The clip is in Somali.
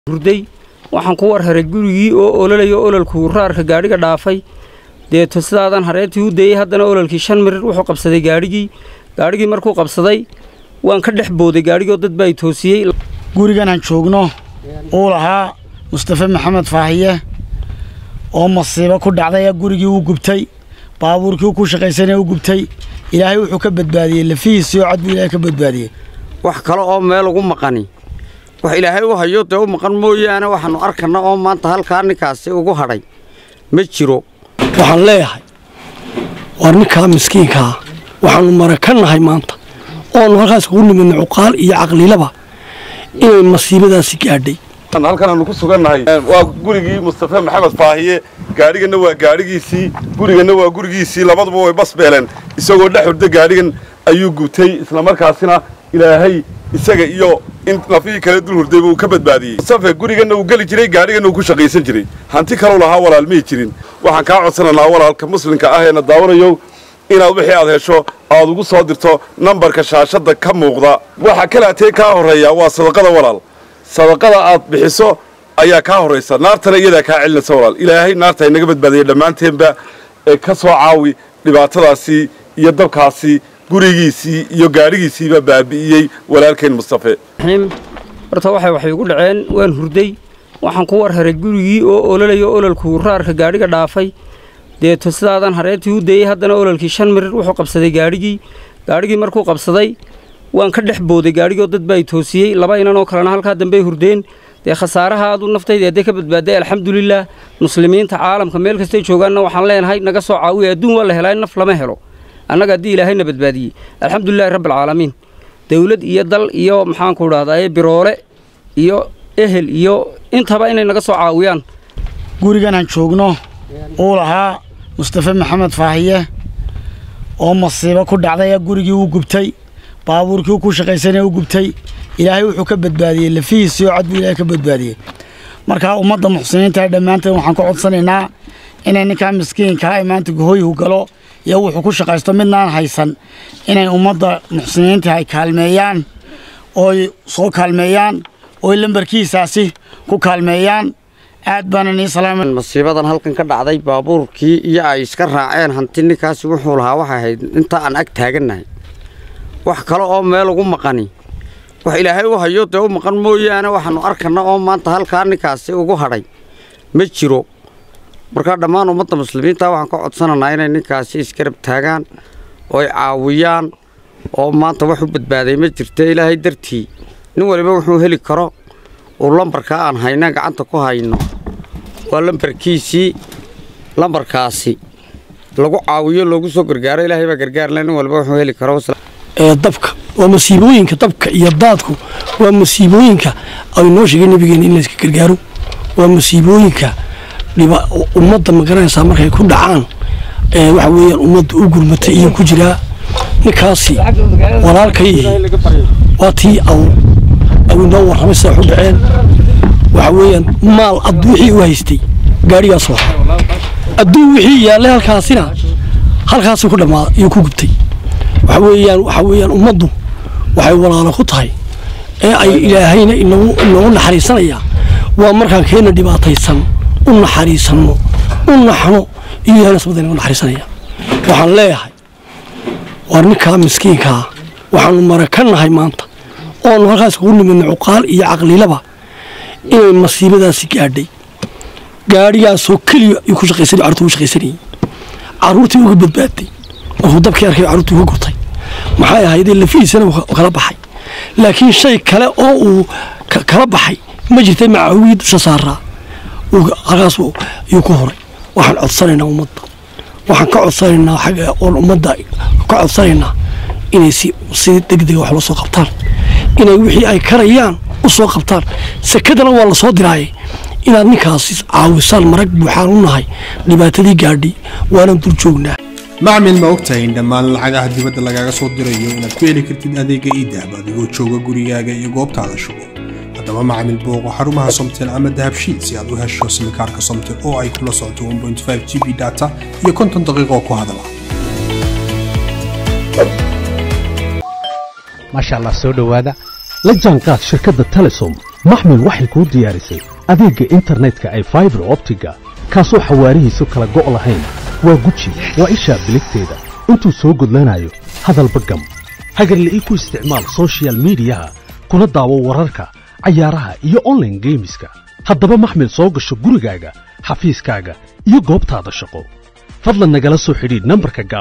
hurday waxaan ku war haray gurigii oo ololayo ololkuu raarka gaadhiga dhaafay deeto sidaadan hareertii u dayey haddana ololkii shan mirir wuxuu qabsaday gaadhigii gaadhigii markuu qabsaday waan ka dhex booday gaadhigoo dad baa i toosiyey gurigan aan joogno uu lahaa mustafe maxamed faahiye oo masiibo ku dhacday gurigii uu gubtay baabuurkii uu ku shaqaysanaya u gubtay ilaahay wuxuu ka badbaadiyey lafihiisii oo cad buu ilaahay ka badbaadiyey wax kale oo meel ugu maqani wax ilaahay u hayo dee u maqan mooyaane waxaannu arkanna oo maanta halkaa ninkaasi ugu hadhay ma jiro waxaan leeyahay war ninkaa miskiinkaa waxaannu mara ka nahay maanta oonu halkaas kugu nimidna cuqaal iyo caqlilaba inay masiibadaasi gaadhay halkan aanu ku sugannahay waa gurigii mustafe maxamed faahiye gaadhiganna waa gaadhigiisii guriganna waa gurigiisii labaduba way bas beeleen isagoo dhex hurda gaadhigan ayuu gubtay islamarkaasina ilaahay isaga iyo in lafihii kale dul hurdayba uu ka badbaadiyey mustafe guriganna uu geli jiray gaadhiganna uu ku shaqaysan jiray hanti kalou lahaa walaal may jirin waxaan kaa codsananaa walaalka muslimka ah eena daawanayow inaad wixii aad hesho aad ugu soo dirto nambarka shaashadda ka muuqda waxa kalaatee kaa horreeya waa sadaqada walaal sadaqada aad bixiso ayaa kaa horraysa naartana iyadaa kaa celinaysa walaal ilaahay naarta inaga badbaadaya dhammaanteenba ee ka soo caawi dhibaatadaasii iyo dabkaasii gurigiisii iyo gaadhigiisiiba baabi'iyey walaalkeen mustafe horta waxay waxay igu dhaceen waan hurday waxaan ku war haray gurigii oo ololayo ololkuu raarka gaadhiga dhaafay deeto sidaadan hareertii u dayey haddana ololkii shan mirir wuxuu qabsaday gaadhigii gaadhigii markuu qabsaday waan ka dhex booday gaadhigoo dad baa i toosiyey laba inan oo kalena halkaa dambey hurdeen dee khasaaraha aad u naftayda hadday ka badbaaday alxamdulilaah muslimiinta caalamka meel kastay joogaanna waxaan leenahay naga soo caawiya adduun waa la helaa in naf lama helo annaga haddii ilaahayna badbaadiyey alxamdulilahi rabbialcaalamiin dawlad iyo dal iyo maxaanku idhahdaa biroole iyo ehel iyo intaba inay naga soo caawiyaan gurigan aan joogno uu lahaa mustafe maxamed faahiye oo masiibo ku dhacday gurigii uu gubtay baabuurkii uu ku shaqaysanaya u gubtay ilaahay wuxuu ka badbaadiyey lafihiisii oo cad buu ilaahay ka badbaadiyey markaa ummadda muxsiniinta dhammaanteen waxaan ka codsanaynaa inay ninkaa miskiinkaa ay maanta gohoyhu galo iyo wuxuu ku shaqaysto midnaan haysan inay ummadda muxsiniinta ay kaalmeeyaan ooy soo kaalmeeyaan ooy lambarkiisaasi ku kaalmeeyaan aad baana nii salaama masiibadan halkan ka dhacday baabuurkii iyo ay iska raaceen hanti ninkaasi wuxuu lahaa waxay ahayd inta aan ag taagannahay wax kale oo meel ugu maqani wax ilaahay u hayo dee u maqan mooyaane waxaannu arkanna oo maanta halkaa ninkaasi ugu hadhay ma jiro markaa dhammaan ummadda muslimiinta waxaan ka codsananaa inay ninkaasi isgarab taagaan oo ay caawiyaan oo maanta wax u badbaaday ma jirta ilaahay dartii nin waliba wuxuu heli karo uu lambarkaa aan hayna gacanta ku hayno waa lambarkiisii lambarkaasi lagu caawiyo loogu soo gargaaro ilaahay baa gargaarle nin waliba wuxuu heli karo ee dabka waa masiibooyinka dabka iyo daadku waa masiibooyinka ay noo sheegay nabigeena in layska gargaaro waa masiibooyinka ummadda magaranaysaa markay ku dhacaan waxa weeyaan ummadda u gurmatay iyo ku jiraa ninkaasi walaalkay waa tii aw aw inoo warramay sidaa waxu dhaceen waxa weeyaan maal ad wixii u haystay gaadhigaas waa adduun wixii yaallay halkaasina halkaasuu ku dhammaaday iyo ku gubtay waxa weeyaan waxa weeyaan ummaddu waxay walaalo ku tahay ee ay ilaahayna inagu inagu naxariisanaya waa markaan keena dhibaataysan u naxariisanno u naxno iyo ilahayna sabada inagu naxariisanaya waxaan leeyahay war ninkaa miskiinkaa waxaannu mara ka nahay maanta oonu halkaas kugu nimidna cuqaal iyo caqlilaba inay masiibadaasi gaadhay gaadhigaasoo keliya ayuu ku shaqaysanay carruurtii ugu shaqaysanayey carruurtii uga badbaaday markuu dabkii arkay carruurtii uga gurtay maxay ahaydee lafihiisana kala baxay laakiin shay kale oo uu kala baxay ma jirta macawii dusha saaraa halkaas ayuu ku horay waxaan codsanaynaa ummadda waxaan ka codsanaynaa xagga oon ummadda ka codsanaynaa inay si si degdega wax loo soo qabtaan inay wixii ay karayaan u soo qabtaan sekadana waa la soo diraaye inaad ninkaasi caawisaan marag buuxaan u nahay dhibaatadii gaadhay waanan dul joognaa macmil ma ogtahay in dhammaan lacagaha dibadda lagaaga soo dirayo inaad ku heli kartid adeega iidahab adigoo jooga gurigaaga iyo goobtaada shugo haddaba macmil booqo xarumaha somtel ama dahabshiid si aad u hesho simikaarka somtel oo ay kula socoto g b data iyo konton daqiiqo ku hadala maasha allah soo dhowaada la jaanqaad shirkadda telesom maxmil waxay kuu diyaarisay adeegga internetka ay faibar optiga kaasoo xawaarihiisu kala go' lahayn waa guji waa ishaa biligteeda intuu soo gudlanayo hadalba gam hagarla'ii ku isticmaal soshiyal miidiyaha kuna daawo wararka cayaaraha iyo onlaine geemiska haddaba maxmil soo gasho gurigaaga xafiiskaaga iyo goobtaada shaqo fadlan nagala soo xidhiidh nambarka